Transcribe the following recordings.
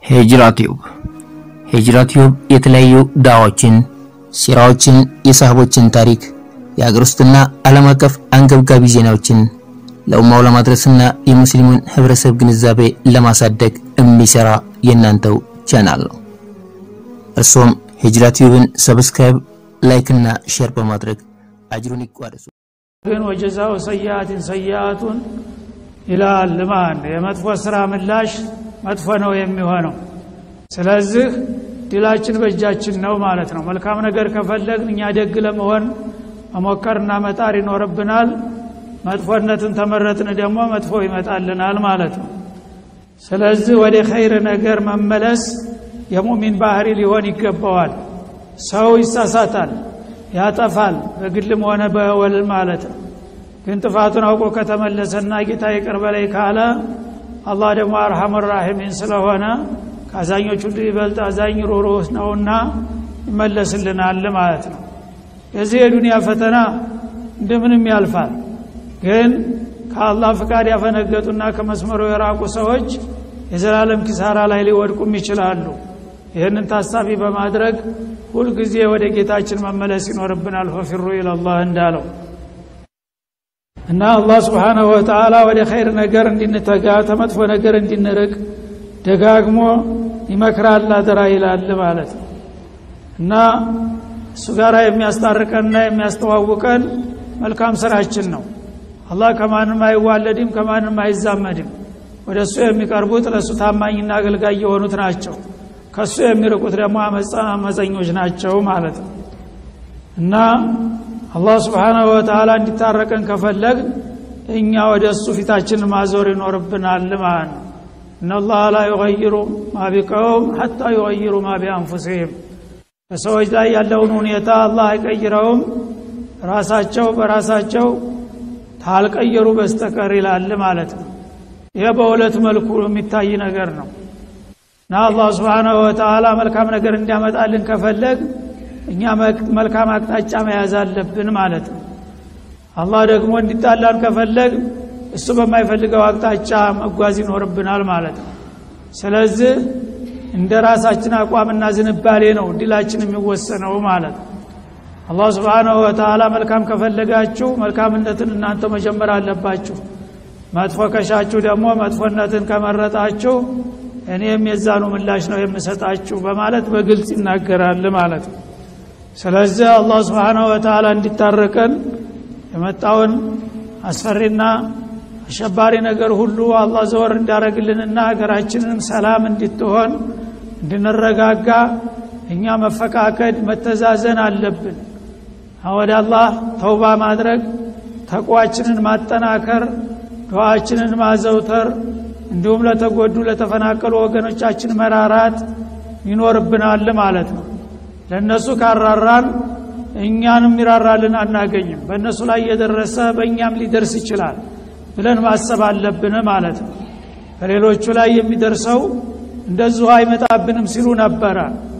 ሂጅራ ቲዩብ ሂጅራ ቲዩብ የተለያዩ ዳዋዎችን፣ ሲራዎችን፣ የሳህቦችን ታሪክ፣ የሀገር ውስጥና ዓለም አቀፍ አንገብጋቢ ዜናዎችን ለኡማው ለማድረስና የሙስሊሙን ህብረተሰብ ግንዛቤ ለማሳደግ የሚሰራ የእናንተው ቻናል ነው። እርሶም ሂጅራ ቲዩብን ሰብስክራይብ፣ ላይክ እና ሼር በማድረግ አጅሩን ይቋደሱ። ግን ወጀዛው ሰያአትን ሰያአቱን ይላል ማን የመጥፎ ስራ ምላሽ መጥፎ ነው የሚሆነው። ስለዚህ ድላችን በእጃችን ነው ማለት ነው። መልካም ነገር ከፈለግን እኛ ደግ ለመሆን መሞከርና መጣር ይኖርብናል። መጥፎነትን ተመረጥን ደግሞ መጥፎ ይመጣልናል ማለት ነው። ስለዚህ ወደ ኸይር ነገር መመለስ የሙሚን ባህሪ ሊሆን ይገባዋል። ሰው ይሳሳታል፣ ያጠፋል፣ በግልም ሆነ በወል ማለት ነው። ግን ጥፋቱን አውቆ ከተመለሰና ጌታ ይቅር በላይ ካለ አላህ ደግሞ አርሐም ራሒሚን ስለሆነ ከአዛኞች ሁሉ ይበልጥ አዛኝ ሩሩህ ነውና ይመለስልናል ማለት ነው። የዚህ የዱንያ ፈተና እንደምንም ያልፋል። ግን ከአላህ ፍቃድ ያፈነገጡና ከመስመሩ የራቁ ሰዎች የዘላለም ኪሳራ ላይ ሊወድቁም ይችላሉ። ይህንን ታሳቢ በማድረግ ሁልጊዜ ወደ ጌታችን መመለስ ይኖርብናል። ፈፊሩ ኢለላህ እንዳለው እና አላህ ስብሓነሁ ወተዓላ ወደ ኸይር ነገር እንድንተጋ ተመጥፎ ነገር እንድንርቅ ደጋግሞ ይመክራል፣ አደራ ይላል ማለት ነው። እና እሱ ጋር የሚያስታርቀንና የሚያስተዋውቀን መልካም ስራችን ነው። አላህ ከማንም አይዋለድም፣ ከማንም አይዛመድም። ወደ እሱ የሚቀርቡት ለእሱ ታማኝና አገልጋይ የሆኑት ናቸው። ከእሱ የሚርቁት ደግሞ አመፀኞች ናቸው ማለት ነው እና አላህ ስብሓናሁ ወተዓላ እንዲታረቀን ከፈለግ እኛ ወደ እሱ ፊታችን ማዞር ይኖርብናል ማለት ነው። እነላህ ላ ዩገይሩ ማ ቢቀውም ሐታ ዩገይሩ ማ ቢአንፉሲህም በሰዎች ላይ ያለውን ሁኔታ አላህ አይቀይረውም ራሳቸው በራሳቸው ታልቀየሩ በስተቀር ይላል ማለት ነው። ይሄ በሁለት መልኩ የሚታይ ነገር ነው እና አላህ ስብሓናሁ ወተዓላ መልካም ነገር እንዲያመጣልን ከፈለግ እኛ መልካም አቅጣጫ መያዝ አለብን ማለት ነው። አላህ ደግሞ እንዲጣላን ከፈለግ እሱ በማይፈልገው አቅጣጫ መጓዝ ይኖርብናል ማለት ነው። ስለዚህ እንደ ራሳችን አቋምና ዝንባሌ ነው ድላችን የሚወሰነው ማለት ነው። አላህ ስብሓናሁ ወተዓላ መልካም ከፈለጋችሁ መልካምነትን እናንተ መጀመር አለባችሁ። መጥፎ ከሻችሁ ደግሞ መጥፎነትን ከመረጣችሁ እኔም የዛኑ ምላሽ ነው የምሰጣችሁ በማለት በግልጽ ይናገራል ማለት ነው። ስለዚህ አላህ ስብሓናሁ ወተዓላ እንዲታረቀን የመጣውን አስፈሪና አሸባሪ ነገር ሁሉ አላህ ዘወር እንዲያደርግልንና ሀገራችንን ሰላም እንድትሆን እንድንረጋጋ እኛ መፈቃቀድ መተዛዘን አለብን። ወደ አላህ ተውባ ማድረግ፣ ተቋችንን ማጠናከር፣ ዱዓችንን ማዘውተር እንዲሁም ለተጎዱ ለተፈናቀሉ ወገኖቻችን መራራት ይኖርብናል ማለት ነው። ለእነሱ ካራራን እኛንም ይራራልን አናገኝም። በእነሱ ላይ የደረሰ በእኛም ሊደርስ ይችላል ብለን ማሰብ አለብን ማለት ነው። በሌሎቹ ላይ የሚደርሰው እንደዚሁ አይመጣብንም ሲሉ ነበረ።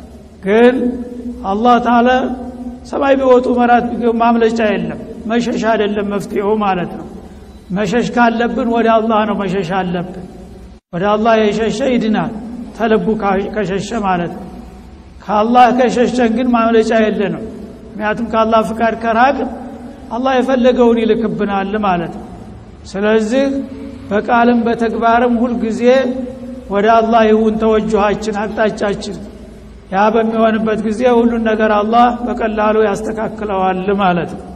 ግን አላህ ታለ ሰማይ ቢወጡ መራት ማምለጫ የለም። መሸሻ አይደለም መፍትሄው ማለት ነው። መሸሽ ካለብን ወደ አላህ ነው መሸሽ አለብን። ወደ አላህ የሸሸ ይድናል፣ ተልቡ ከሸሸ ማለት ነው። ከአላህ ከሸሸን ግን ማምለጫ የለንም። ምክንያቱም ከአላህ ፍቃድ ከራቅ አላህ የፈለገውን ይልክብናል ማለት ነው። ስለዚህ በቃልም በተግባርም ሁልጊዜ ወደ አላህ ይሁን ተወጅኋችን አቅጣጫችን። ያ በሚሆንበት ጊዜ ሁሉን ነገር አላህ በቀላሉ ያስተካክለዋል ማለት ነው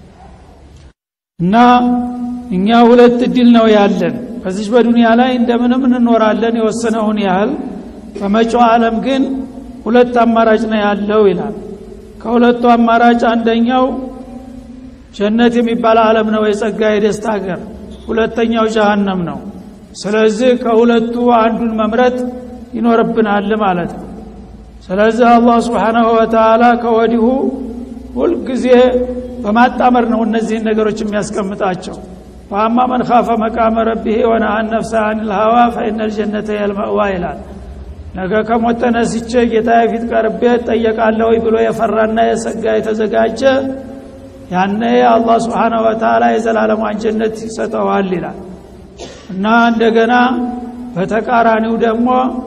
እና እኛ ሁለት እድል ነው ያለን። በዚች በዱንያ ላይ እንደምንም እንኖራለን የወሰነውን ያህል፣ በመጪው ዓለም ግን ሁለት አማራጭ ነው ያለው ይላል። ከሁለቱ አማራጭ አንደኛው ጀነት የሚባል ዓለም ነው፣ የጸጋ የደስታ ሀገር። ሁለተኛው ጀሃነም ነው። ስለዚህ ከሁለቱ አንዱን መምረጥ ይኖርብናል ማለት ነው። ስለዚህ አላህ ስብሓናሁ ወተዓላ ከወዲሁ ሁልጊዜ በማጣመር ነው እነዚህን ነገሮች የሚያስቀምጣቸው። ወአማ መን ካፈ መቃመ ረቢህ ወነሃ ነፍሰ አኒል ሀዋ ፈኢነ ልጀነተ የልመእዋ ይላል። ነገ ከሞት ተነስቼ ጌታ ፊት ቀርቤ እጠየቃለሁ ብሎ የፈራና የሰጋ የተዘጋጀ ያነ አላህ ስብሓነሁ ወተዓላ የዘላለሟን ጀነት ይሰጠዋል ይላል እና እንደገና በተቃራኒው ደግሞ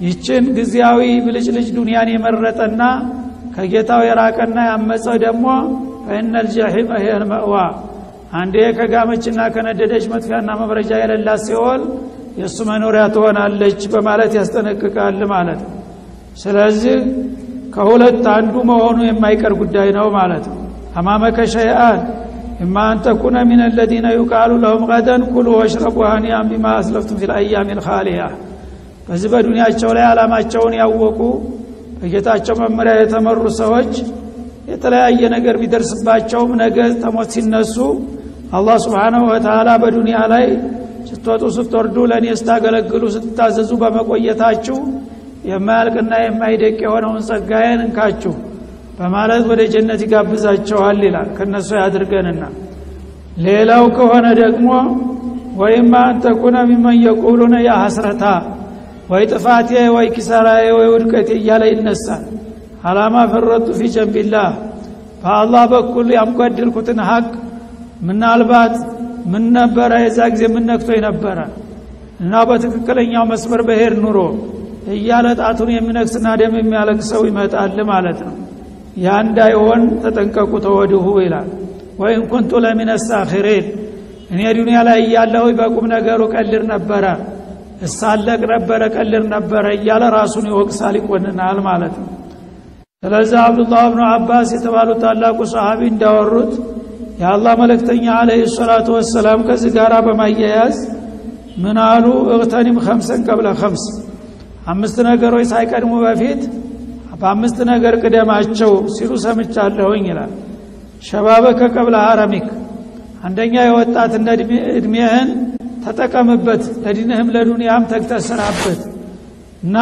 ይችን ጊዜያዊ ብልጭልጭ ዱንያን የመረጠና ከጌታው የራቀና ያመፀው ደግሞ ፈኢነል ጀሒመ ሂየል መእዋ አንዴ ከጋመችና ከነደደች መጥፊያና መብረጃ የሌላት ሲኦል የእሱ መኖሪያ ትሆናለች በማለት ያስጠነቅቃል ማለት ነው ስለዚህ ከሁለት አንዱ መሆኑ የማይቀር ጉዳይ ነው ማለት ነው አማመከ ሸይአን ኢማ አን ተኩነ ሚን አለዚነ ዩቃሉ ለሁም ገደን ኩሉ ወሽረቡ ሀኒያን ቢማ አስለፍቱም ፊ ልአያም ልካሊያ በዚህ በዱንያቸው ላይ ዓላማቸውን ያወቁ በጌታቸው መመሪያ የተመሩ ሰዎች የተለያየ ነገር ቢደርስባቸውም ነገ ተሞት ሲነሱ አላህ ስብሓናሁ ወተላ በዱንያ ላይ ስትወጡ ስትወርዱ ለእኔ ስታገለግሉ ስትታዘዙ በመቆየታችሁ የማያልቅና የማይደቅ የሆነውን ጸጋዬን እንካችሁ በማለት ወደ ጀነት ይጋብዛቸዋል ይላል ከነሱ ያድርገንና ሌላው ከሆነ ደግሞ ወይማ አንተኩነ ሚመን የቁሉነ ያ ሐስረታ ወይ ጥፋቴ ወይ ኪሳራዬ ወይ ውድቀቴ እያለ ይነሳል አላማ ፈረጡ ፊ ጀንቢላህ በአላህ በኩል ያጓደልኩትን ሀቅ ምናልባት ምን ነበረ የዛ ጊዜ ምን ነክቶኝ ነበረ እና በትክክለኛው መስመር በሄድ ኑሮ እያለ ጣቱን የሚነክስና ደም የሚያለቅ ሰው ይመጣል ማለት ነው ያ እንዳይሆን ተጠንቀቁ ተወድሁ ይላል ወይን ኩንቱ ለሚነ ሳኺሪን እኔ ዱንያ ላይ እያለሁ በቁም ነገሩ ቀልር ነበረ እሳለቅ ነበረ ቀልር ነበረ እያለ ራሱን ይወቅሳል ይቆንናል ማለት ነው ስለዚህ አብዱላህ ብኑ አባስ የተባሉት ታላቁ ሰሃቢ እንዳወሩት የአላህ መለክተኛ አለህ ሰላቱ ወሰላም ከዚህ ጋር በማያያዝ ምን አሉ እግተኒም ከምሰን ቀብለ ከምስ አምስት ነገሮች ሳይቀድሙ በፊት በአምስት ነገር ቅደማቸው ሲሉ ሰምቻለሁኝ ይላል ሸባበከ ቀብለ ሀረሚክ አንደኛ የወጣትነት እድሜህን ተጠቀምበት ለዲንህም ለዱንያም ተግተስራበት እና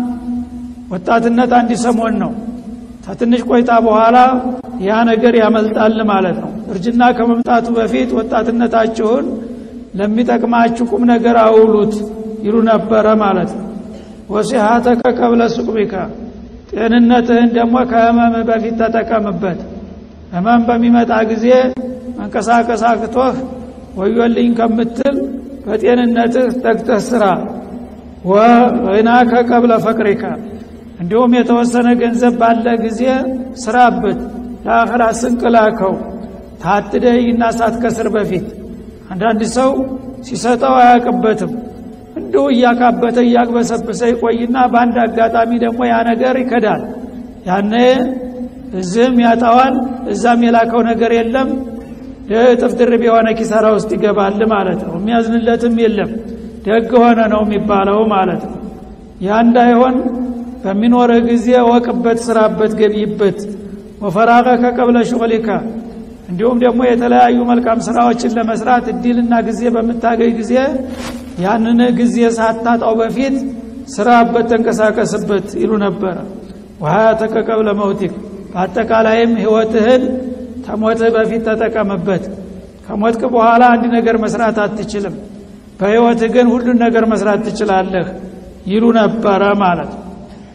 ወጣትነት አንድ ሰሞን ነው ከትንሽ ቆይታ በኋላ ያ ነገር ያመልጣል ማለት ነው እርጅና ከመምጣቱ በፊት ወጣትነታችሁን ለሚጠቅማችሁ ቁም ነገር አውሉት ይሉ ነበረ ማለት ነው ወሲሃተከ ቀብለ ሱቅቢካ ጤንነትህን ደግሞ ከህመም በፊት ተጠቀምበት ህመም በሚመጣ ጊዜ መንቀሳቀስ አቅቶህ ወዮልኝ ከምትል በጤንነትህ ተግተህ ስራ ወይናከ ቀብለ ፈቅሪካ እንዲሁም የተወሰነ ገንዘብ ባለ ጊዜ ስራበት ለአኸራ ስንቅ ላከው ታትደይና ሳትከስር በፊት አንዳንድ ሰው ሲሰጠው አያውቅበትም እንዲሁ እያካበተ እያግበሰበሰ ይቆይና በአንድ አጋጣሚ ደግሞ ያ ነገር ይከዳል ያነ እዚህም ያጣዋል እዛም የላከው ነገር የለም እጥፍ ድርብ የሆነ ኪሳራ ውስጥ ይገባል ማለት ነው የሚያዝንለትም የለም ደግ ሆነ ነው የሚባለው ማለት ነው ያ እንዳይሆን በሚኖረ ጊዜ ወቅበት ስራበት ገቢበት ወፈራቀከ ቀብለ ሹቅሊካ እንዲሁም ደግሞ የተለያዩ መልካም ስራዎችን ለመስራት እድልና ጊዜ በምታገኝ ጊዜ ያንን ጊዜ ሳታጣው በፊት ስራበት ተንቀሳቀስበት ይሉ ነበረ ወሀያተከ ቀብለ መውቲክ በአጠቃላይም ህይወትህን ከሞትህ በፊት ተጠቀምበት ከሞትክ በኋላ አንድ ነገር መስራት አትችልም በህይወትህ ግን ሁሉን ነገር መስራት ትችላለህ ይሉ ነበረ ማለት ነው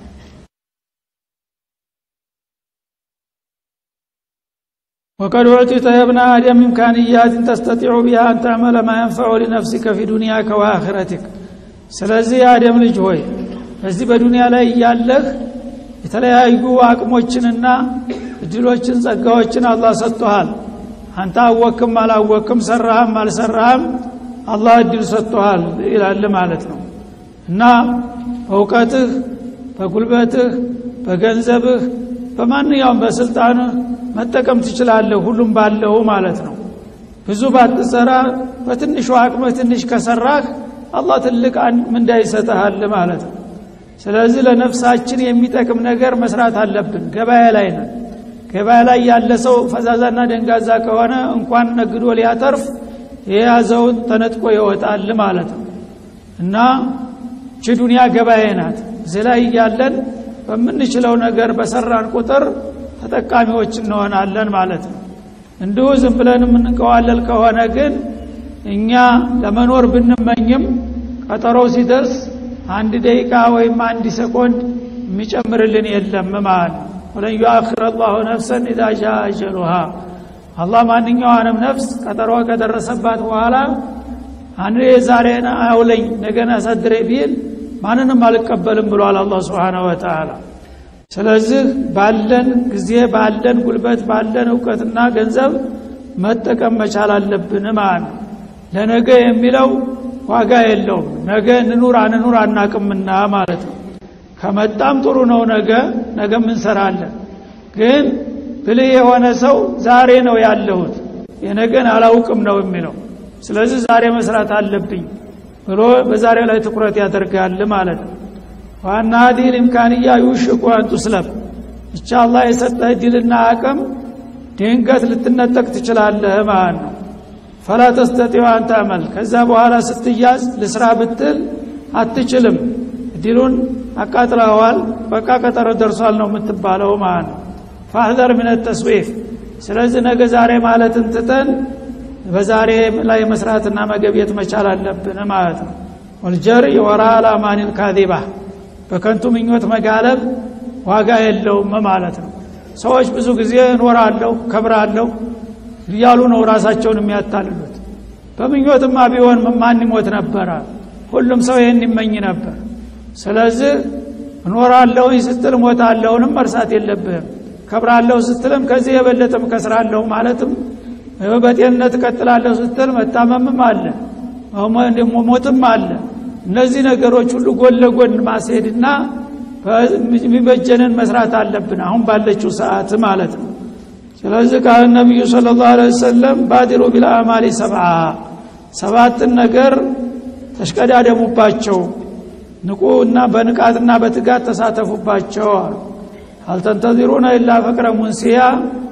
وقد أعطيت يا ابن آدم إمكانيات تستطيع بها أن تعمل ما ينفع لنفسك في دنياك وآخرتك ስለዚህ የአደም ልጅ ሆይ በዚህ በዱንያ ላይ እያለህ የተለያዩ አቅሞችንና እድሎችን ጸጋዎችን አላህ ሰጥቶሃል አንተ አወክም አላወክም ሰራህም አልሰራህም አላህ እድል ሰጥቶሃል ይላል ማለት ነው እና በእውቀትህ በጉልበትህ በገንዘብህ በማንኛውም በስልጣንህ መጠቀም ትችላለህ ሁሉም ባለው ማለት ነው ብዙ ባትሰራ በትንሹ አቅምህ ትንሽ ከሰራህ አላህ ትልቅ ምንዳ ይሰጠሃል ማለት ነው ስለዚህ ለነፍሳችን የሚጠቅም ነገር መስራት አለብን ገበያ ላይ ነን ገበያ ላይ ያለ ሰው ፈዛዛና ደንጋዛ ከሆነ እንኳን ነግዶ ሊያተርፍ የያዘውን ተነጥቆ ይወጣል ማለት ነው እና ቺ ዱንያ ገበያ ናት እዚህ ላይ እያለን በምንችለው ነገር በሰራን ቁጥር ተጠቃሚዎች እንሆናለን ማለት ነው እንዲሁ ዝም ብለን የምንቀዋለል ከሆነ ግን እኛ ለመኖር ብንመኝም ቀጠሮው ሲደርስ አንድ ደቂቃ ወይም አንድ ሰኮንድ የሚጨምርልን የለም ማለት ነው ወለን ዩአክር አላሁ ነፍሰን ኢዛ ሻ አጀሉሃ አላህ ማንኛዋንም ነፍስ ቀጠሮ ከደረሰባት በኋላ አንድ ዛሬን አውለኝ ነገን አሳድሬ ቢል ማንንም አልቀበልም ብሏል አላህ ስብሓነሁ ወተዓላ ስለዚህ ባለን ጊዜ ባለን ጉልበት ባለን እውቀትና ገንዘብ መጠቀም መቻል አለብን ማለት ነው ለነገ የሚለው ዋጋ የለውም ነገ እንኑር አንኑር አናቅምና ማለት ነው ከመጣም ጥሩ ነው ነገ ነገም እንሰራለን ግን ብልህ የሆነ ሰው ዛሬ ነው ያለሁት የነገን አላውቅም ነው የሚለው ስለዚህ ዛሬ መስራት አለብኝ ብሎ በዛሬ ላይ ትኩረት ያደርጋል ማለት ነው ዋና ዲል ኢምካንያ ዩሽኩ አን ቱስለብ ብቻ አላህ የሰጠህ ድልና አቅም ድንገት ልትነጠቅ ትችላለህ ማለት ነው ፈላ ተስተጢዑ አን ተዕመል ከዛ በኋላ ስትያዝ ልስራ ብትል አትችልም ዲሉን አቃጥለዋል በቃ ቀጠሮ ደርሷል ነው የምትባለው ማለት ነው ፋህዘር ምን ተስዊፍ ስለዚህ ነገ ዛሬ ማለትን ትተን በዛሬ ላይ መስራትና መገብየት መቻል አለብን ማለት ነው ወልጀር የወራ አላማኒል ካዚባ በከንቱ ምኞት መጋለብ ዋጋ የለውም ማለት ነው ሰዎች ብዙ ጊዜ እኖራለሁ ከብራለሁ እያሉ ነው ራሳቸውን የሚያታልሉት በምኞትማ ቢሆን ማን ይሞት ነበረ ሁሉም ሰው ይህን ይመኝ ነበር ስለዚህ እኖራለሁኝ ስትል ሞታለሁንም መርሳት የለብህም ከብራለሁ ስትልም ከዚህ የበለጠም ከስራለሁ ማለትም በጤንነት እቀጥላለሁ ስትል መታመምም አለ ሞትም አለ እነዚህ ነገሮች ሁሉ ጎን ለጎን ማስሄድና የሚበጀንን መስራት አለብን አሁን ባለችው ሰዓት ማለት ነው ስለዚህ ቃል ነቢዩ ስለ ላሁ ወሰለም ባዲሩ ቢልአማሊ ሰብዓ ሰባትን ነገር ተሽቀዳደሙባቸው ንቁ እና በንቃትና በትጋት ተሳተፉባቸው አሉ አልተንተዚሩነ ኢላ ፈቅረ ሙንስያ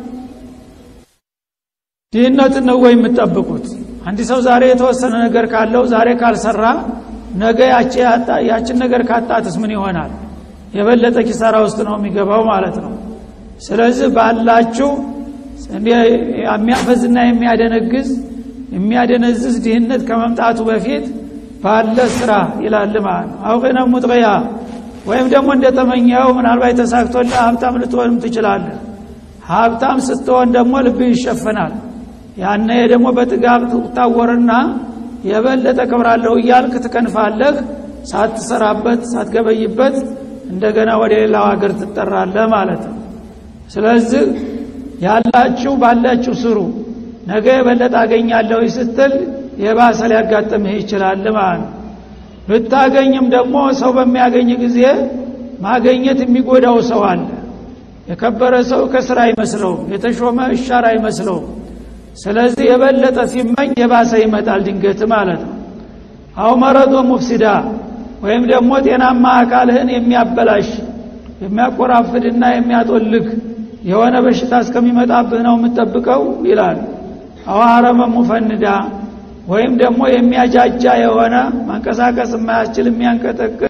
ድህነትን ነው ወይ የምትጠብቁት አንድ ሰው ዛሬ የተወሰነ ነገር ካለው ዛሬ ካልሰራ ነገ ያችን ነገር ካጣትስ ምን ይሆናል የበለጠ ኪሳራ ውስጥ ነው የሚገባው ማለት ነው ስለዚህ ባላችሁ የሚያፈዝና የሚያደነግዝ የሚያደነዝዝ ድህነት ከመምጣቱ በፊት ባለ ስራ ይላል ማለት ነው አውቅነ ሙጥቅያ ወይም ደግሞ እንደተመኘው ምናልባት ተሳክቶልህ ሀብታም ልትሆንም ትችላለህ ሀብታም ስትሆን ደግሞ ልብህ ይሸፈናል ያነ ደግሞ በጥጋብ ትታወርና የበለጠ ክብራለሁ እያልክ ትከንፋለህ ሳትሰራበት ሳትገበይበት እንደገና ወደ ሌላው ሀገር ትጠራለህ ማለት ነው ስለዚህ ያላችሁ ባላችሁ ስሩ ነገ የበለጠ አገኛለሁ ስትል የባሰ ሊያጋጥምህ ይችላል ማለት ነው ብታገኝም ደግሞ ሰው በሚያገኝ ጊዜ ማገኘት የሚጎዳው ሰው አለ የከበረ ሰው ከስራ አይመስለውም የተሾመ እሻር አይመስለውም ስለዚህ የበለጠ ሲመኝ የባሰ ይመጣል ድንገት ማለት ነው አው መረዶ ሙፍሲዳ ወይም ደግሞ ጤናማ አካልህን የሚያበላሽ የሚያቆራፍድና የሚያጦልግ የሆነ በሽታ እስከሚመጣብህ ነው የምጠብቀው ይላል አው አረመ ሙፈንዳ ወይም ደግሞ የሚያጃጃ የሆነ መንቀሳቀስ የማያስችል የሚያንቀጠቅጥ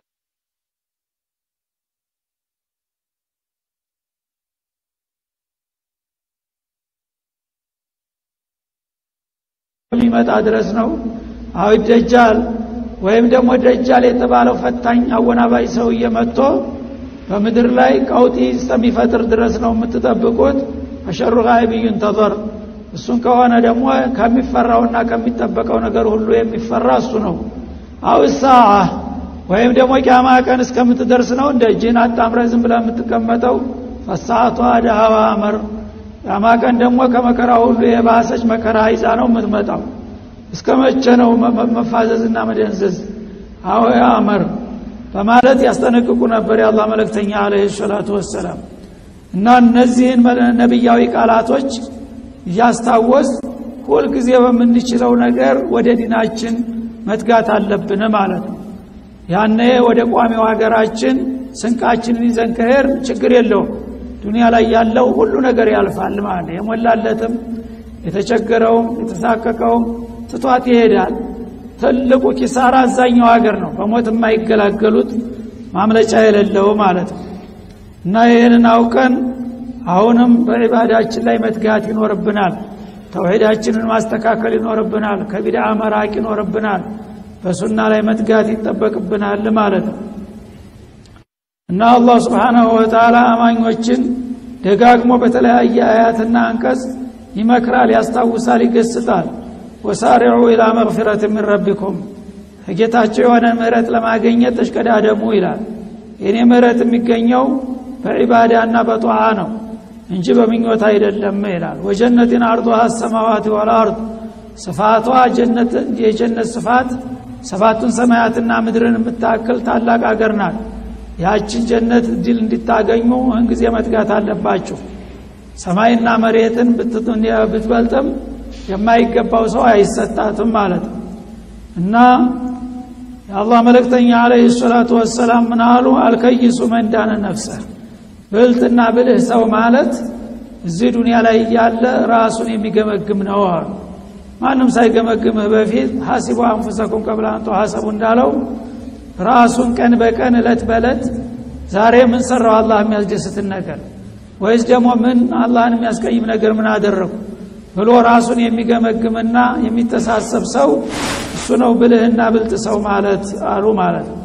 የሚመጣ ድረስ ነው አው ደጃል ወይም ደግሞ ደጃል የተባለው ፈታኝ አወናባይ ሰውዬ መጥቶ በምድር ላይ ቀውጢ እስከሚፈጥር ድረስ ነው የምትጠብቁት አሸሩ ጋይብ ዩንተዘር እሱን ከሆነ ደግሞ ከሚፈራውና ከሚጠበቀው ነገር ሁሉ የሚፈራ እሱ ነው አው ሰዓ ወይም ደግሞ ቂያማ ቀን እስከምትደርስ ነው እንደ እጅህን አጣምረ ዝም ብለ የምትቀመጠው ፈሳአቷ ደሃዋ አመር ቂያማ ቀን ደግሞ ከመከራ ሁሉ የባሰች መከራ ይዛ ነው የምትመጣው እስከ መቼ ነው መፋዘዝና መደንዘዝ አዎ አመር በማለት ያስጠነቅቁ ነበር የአላህ መለክተኛ አለ ሰላቱ ወሰላም እና እነዚህን ነቢያዊ ቃላቶች እያስታወስ ሁልጊዜ በምንችለው ነገር ወደ ዲናችን መትጋት አለብን ማለት ነው ያነ ወደ ቋሚው ሀገራችን ስንቃችንን ይዘን ከሄር ችግር የለውም ዱኒያ ላይ ያለው ሁሉ ነገር ያልፋል ማለት የሞላለትም የተቸገረውም የተሳቀቀውም ትቷት ይሄዳል ትልቁ ኪሳራ አዛኛው ሀገር ነው በሞት የማይገላገሉት ማምለጫ የሌለው ማለት ነው እና ይህንን አውቀን አሁንም በዒባዳችን ላይ መትጋት ይኖርብናል ተውሂዳችንን ማስተካከል ይኖርብናል ከቢድዓ መራቅ ይኖርብናል በሱና ላይ መትጋት ይጠበቅብናል ማለት ነው እና አላህ ስብሓናሁ ወተላ አማኞችን ደጋግሞ በተለያየ አያትና አንቀጽ ይመክራል ያስታውሳል ይገስጣል ወሳሪዑ ኢላ መግፊረት ምን ረቢኩም ከጌታቸው የሆነ ምህረት ለማገኘት ተሽቀዳደሙ ይላል የኔ ምህረት የሚገኘው በዒባዳና በጠዓ ነው እንጂ በምኞት አይደለም ይላል ወጀነትን አርضها السماوات والارض ስፋቷ ጀነት የጀነት ስፋት ሰባቱን ሰማያትና ምድርን የምታክል ታላቅ አገር ናት ያችን ጀነት ድል እንዲታገኙ እህን ጊዜ መትጋት አለባችሁ ሰማይና መሬትን ብትበልጥም የማይገባው ሰው አይሰጣትም ማለት ነው እና የአላህ መልእክተኛ አለህ ሰላቱ ወሰላም ምን አሉ አልከይሱ መንዳነ ነፍሰ ብልጥና ብልህ ሰው ማለት እዚህ ዱንያ ላይ እያለ ራሱን የሚገመግም ነው አሉ ማንም ሳይገመግምህ በፊት ሀሲቡ አንፉሰኩም ቀብለ አንቶ ሀሰቡ እንዳለው ራሱን ቀን በቀን እለት በእለት ዛሬ ምን ሰራው አላህ የሚያስደስትን ነገር ወይስ ደግሞ ምን አላህን የሚያስቀይም ነገር ምን አደረጉ ብሎ ራሱን የሚገመግምና የሚተሳሰብ ሰው እሱ ነው ብልህና ብልጥ ሰው ማለት አሉ ማለት ነው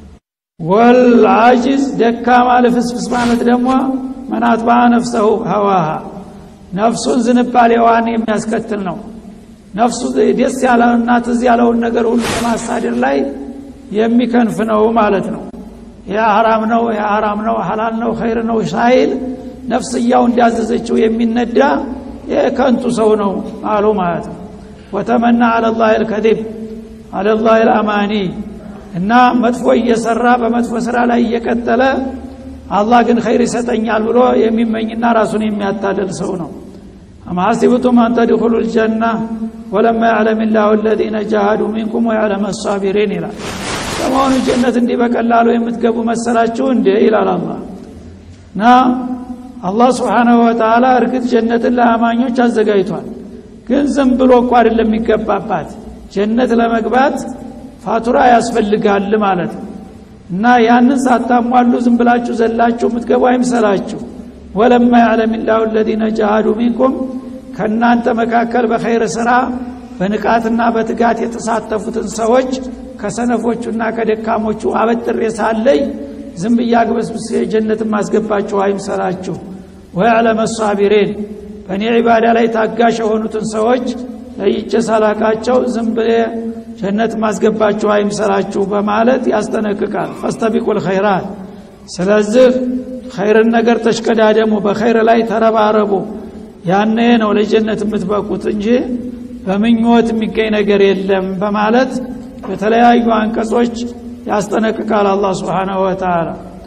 ወልአጅዝ ደካማ ልፍስፍስ ማለት ደግሞ መናትባ ነፍሰሁ ሀዋሃ ነፍሱን ዝንባሌዋን የሚያስከትል ነው ነፍሱ ደስ ያለውና ትዝ ያለውን ነገር ሁሉ በማሳደር ላይ የሚከንፍ ነው ማለት ነው ይህ ሐራም ነው ይህ ሐራም ነው ሐላል ነው ኸይር ነው ሳይል ነፍስያው እንዲያዘዘችው የሚነዳ የከንቱ ሰው ነው አሉ ማለት ነው ወተመና አለላህ ልከዚብ አለላህ ልአማኒ እና መጥፎ እየሰራ በመጥፎ ስራ ላይ እየቀጠለ አላህ ግን ኸይር ይሰጠኛል ብሎ የሚመኝና ራሱን የሚያታልል ሰው ነው አም ሐሲብቱም አን ተድኹሉ ልጀና ወለማ ያዕለም ላሁ ለዚነ ጃሃዱ ሚንኩም ወያዕለም አሳቢሪን ይላል ለመሆኑ ጀነት እንዲህ በቀላሉ የምትገቡ መሰላችሁ እንዴ ይላል አላህ እና አላህ ስብሓናሁ ወተላ እርግጥ ጀነትን ለአማኞች አዘጋጅቷል ግን ዝም ብሎ እኮ አይደለም የሚገባባት ጀነት ለመግባት ፋቱራ ያስፈልጋል ማለት ነው እና ያንን ሳታሟሉ ዝም ብላችሁ ዘላችሁ የምትገቡ አይምሰላችሁ ወለማ ያዕለም ላሁ ለዚነ ጃሃዱ ሚንኩም ከእናንተ መካከል በኸይር ስራ በንቃትና በትጋት የተሳተፉትን ሰዎች ከሰነፎቹና ከደካሞቹ አበጥሬ ሳለይ ዝም ብያግበስብስ ጀነትን ማስገባችሁ አይምሰላችሁ ወያዕለም ሳቢሬን በእኔ ዒባዳ ላይ ታጋሽ የሆኑትን ሰዎች ለይቼ ሳላቃቸው ዝም ብሌ ጀነት ማስገባችሁ አይምሰላችሁ በማለት ያስጠነቅቃል ፈስተቢቁል ኸይራት ስለዚህ ኸይርን ነገር ተሽቀዳደሙ በኸይር ላይ ተረባረቡ ያኔ ነው ለጀነት የምትበቁት እንጂ በምኞት የሚገኝ ነገር የለም በማለት በተለያዩ አንቀጾች ያስጠነቅቃል አላህ ስብሓናሁ ወተላ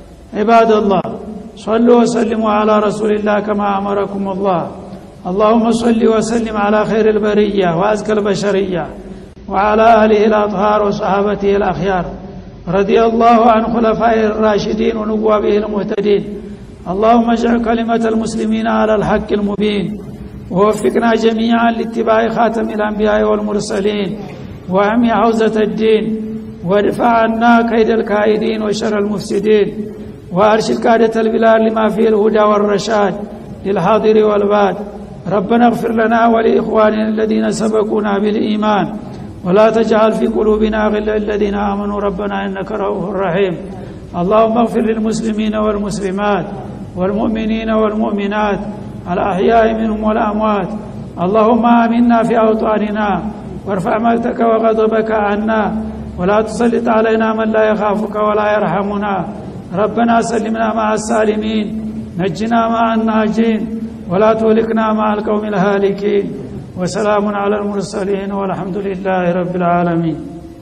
ዒባደላህ صلوا وسلموا على رسول الله كما أمركم الله اللهم صل وسلم على خير البرية وأزكى البشرية وعلى آله الأطهار وصحابته الأخيار رضي الله عن خلفائه الراشدين ونوابه المهتدين اللهم اجعل كلمة المسلمين على الحق المبين ووفقنا جميعا لاتباع خاتم الأنبياء والمرسلين وعمي حوزة الدين وادفع عنا كيد الكائدين وشر المفسدين وأرشد قادة البلاد لما فيه الهدى والرشاد للحاضر والباد ربنا اغفر لنا ولإخواننا الذين سبقونا بالإيمان ولا تجعل في قلوبنا غلا الذين آمنوا ربنا إنك رؤوف رحيم اللهم اغفر للمسلمين والمسلمات والمؤمنين والمؤمنات الأحياء منهم والأموات اللهم آمنا في أوطاننا وارفع مقتك وغضبك عنا ولا تسلط علينا من لا يخافك ولا يرحمنا ربنا سلمنا مع السالمين نجنا مع الناجين ولا تهلكنا مع القوم الهالكين وسلام على المرسلين والحمد لله رب العالمين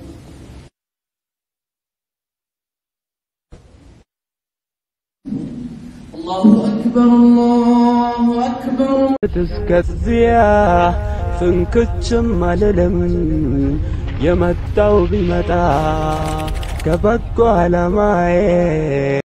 الله أكبر الله أكبر እስከዚያ ፍንክችም አልልም የመጣው ቢመጣ ከበጎ ዓላማዬ